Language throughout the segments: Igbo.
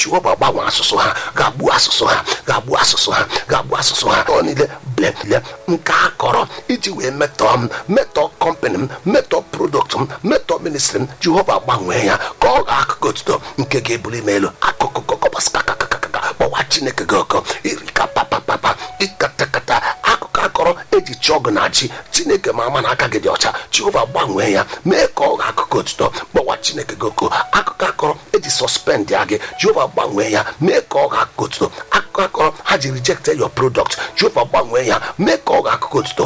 jehova gbanwe asụsụ ha ga-agbu asụsụ ha ga-agbu asụsụ ha ga-agbu asụsụ ha ọ niile blebile nke a kọrọ iji wee metọọ m metọọ kọmpanị m metọọ produkt m metọọ ministri m jehova gbanwee ya ka ọ ga akụkụ otuto nke ga-ebuli m elu akụkụ kọkọbaskakakakaka kpọwa chineke gị ọkọ irika papapapa ịkatakata akụkọ akọrọ eji chọọ gị na ji chineke ma ama na aka gị dị ọcha jehova gbanwee ya mee ka ọ ga akụkụ otuto kpọwa chineke gị ọkọ akụkọ akọrọ eji sọspend ya gị jehova gbanwee ya mee ka ọ ga akụkụ otuto akụkọ akọrọ ha ji reject your product jehova gbanwee ya mee ka ọ ga akụkụ otuto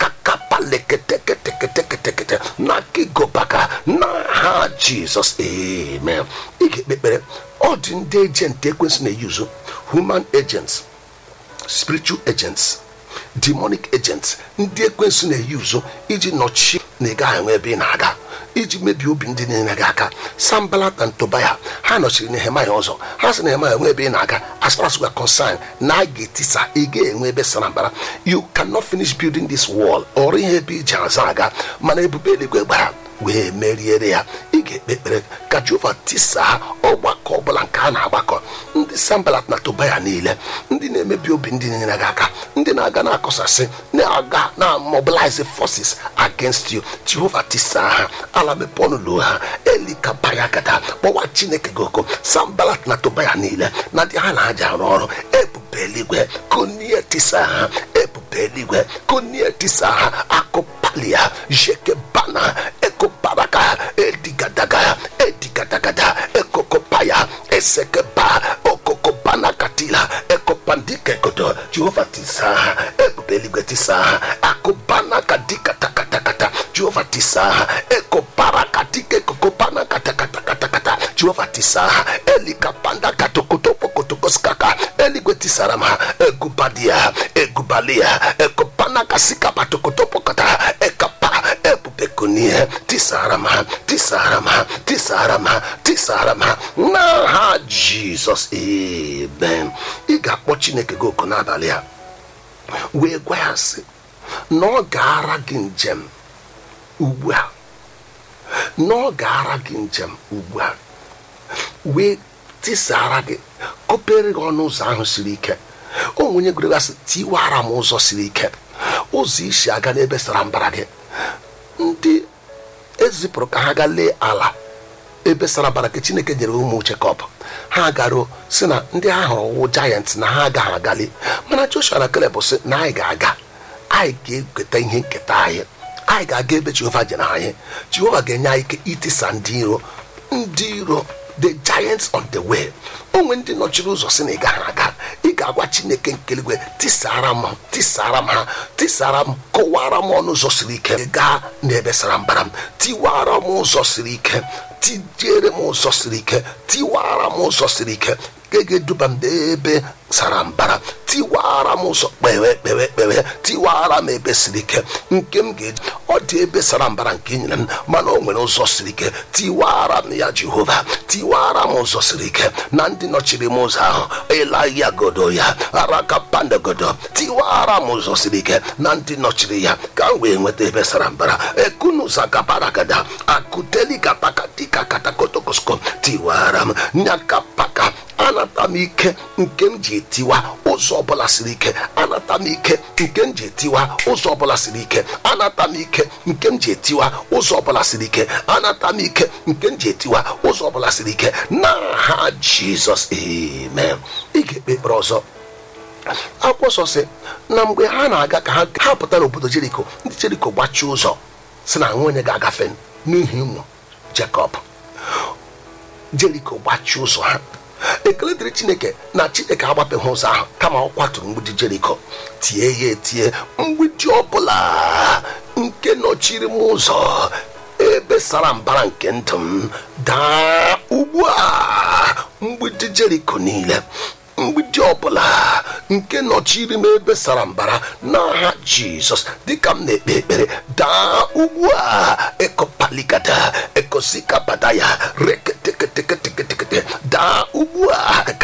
akakapaleketeketeketekete na kigobaka na ha jizọs amen ị ga-ekpe ekpere ọ dị ndị ejenti ekwensị na-eyuzu human agents spiritual agents demonic agents ndị ekwensị na-eyuzu iji nọchi na ị gaghị enwe ebe ị na-aga iji mebie obi ndị niile gị aka sambalat na tobaya ha nọchiri nehemaya ọzọ ha sị nehemaya enwe ebe ị na-aga as far as we are concerned na a ga-etisa ị ga-enwe ebe sara mbara you cannot finish building this wall ọrụ ihe ebe iji aza aga mana ebube eluigwe gbara wee meriere ya ị ga-ekpe ekpere ka jehova tisaa ọgbakọ ọbụla nke a na-agbakọ ndị sambalat na tobaya niile ndị na-emebi obi ndị niile gị aka ndị na-aga na-akọsasị na-aga na mobilize forces against you jehova tisaa ha ala mepe ọnụlọ ha elikabaya gada kpọwa chineke gị oko sambalat na tobaya niile na ndị ha na-aja arụ ọrụ ebube eluigwe konie tisaa ha ebube eluigwe konie tisaa ha akụpalia jekebana ekoparaka edigadaga edigadagada ekokopaya esekeba okokobanakatila ekopandikekodo jehova tisaa ha ebube eluigwe tisaa ha akubanakadikatakatakata jehova tisaa ha ekoparakatike kokobanakatakatakatakata jehova tisaa ha elikapandakatokotopokotokoskaka eligwe tisara m ha egubadia egubalia ekopanakasikapatokotopokata ekapa ebubekonie tisara m ha tisara m ha tisara m ha tisara m ha n'aha jizọs amen ị ga-akpọ chineke gị oku n'abalị a wee gwa ya sị na ọ ga-ara gị njem ugbu a na ọ ga-ara gị njem ugbu a wee tisara gị kopere gị ọnụ ụzọ ahụ siri ike o onye gụrụ gasị tiwara m ụzọ siri ike ụzọ isi aga n'ebe sara mbara gị ndị ezipụrụ ka ha gaa lee ala ebe sara mbara gị chineke nyere ụmụ Jekọb ha garuo si na ndị ha hụrụ wụ jayant na ha agaghị agali mana Joshua na Caleb sị na anyị ga-aga anyị ga-eketa ihe nketa anyị anyị ga-aga ebe Jehova jere anyị Jehova ga-enye anyị ike itisa ndị iro ndị iro the giants on the way onwe ndị nọchiri ụzọ si na ị gaghị aga ị ga-agwa chineke nke eluigwe tisara m tisara m ha tisara m kọwara m ọnụ ụzọ siri ike gaa n'ebe sara mbara m tiwara m ụzọ siri ike tijiere m ụzọ siri ike tiwara m ụzọ siri ike nke ga-eduba m n'ebe sara mbara tiwara m ụzọ kpewe kpewe kpewe tiwara m ebe siri ike nke m ga-eji ọ dị ebe sara mbara nke nyere m mana o nwere ụzọ siri ike tiwara m ya jehova tiwara m ụzọ siri ike na ndị nọchiri m ụzọ ahụ elaya godo ya araka pandagodo tiwara m ụzọ siri ike na ndị nọchiri ya ka m wee nweta ebe sara mbara ekunuzaгаbaragada akutelikapakatikakatakotokosko tiwara m nyakapaka anata m ike nke m ji etiwa ụzọ ọbụla siri ike anata m ike nke m ji etiwa ụzọ ọbụla siri ike anata m ike nke m ji etiwa ụzọ ọbụla siri ike anata m ike nke m ji etiwa ụzọ ọbụla siri ike n'aha jizọs amen ị ga-ekpe ekpere ọzọ akwụkwọ nsọ sị na mgbe ha na-aga ka ha pụta n'obodo jeriko ndị jeriko gbachie ụzọ si na nwunye ga-agafe n'ihi ụmụ jekọb jeriko gbachie ụzọ ha ekele dịrị chineke na chineke agbapeghị ụzọ ahụ kama ọ kwatụrụ mgbidi jeriko tie ya etie mgbidi ọbụla nke nọchiri m ụzọ ebe sara mbara nke ndụ m daa ugbu a mgbidi jeriko niile mgbidi ọbụla nke nọchiri m ebe sara mbara n'aha jizọs dịka m na-ekpe ekpere daa ugbu a ekopaligada ekosikabada ya reketeketeketekete daa ugbu a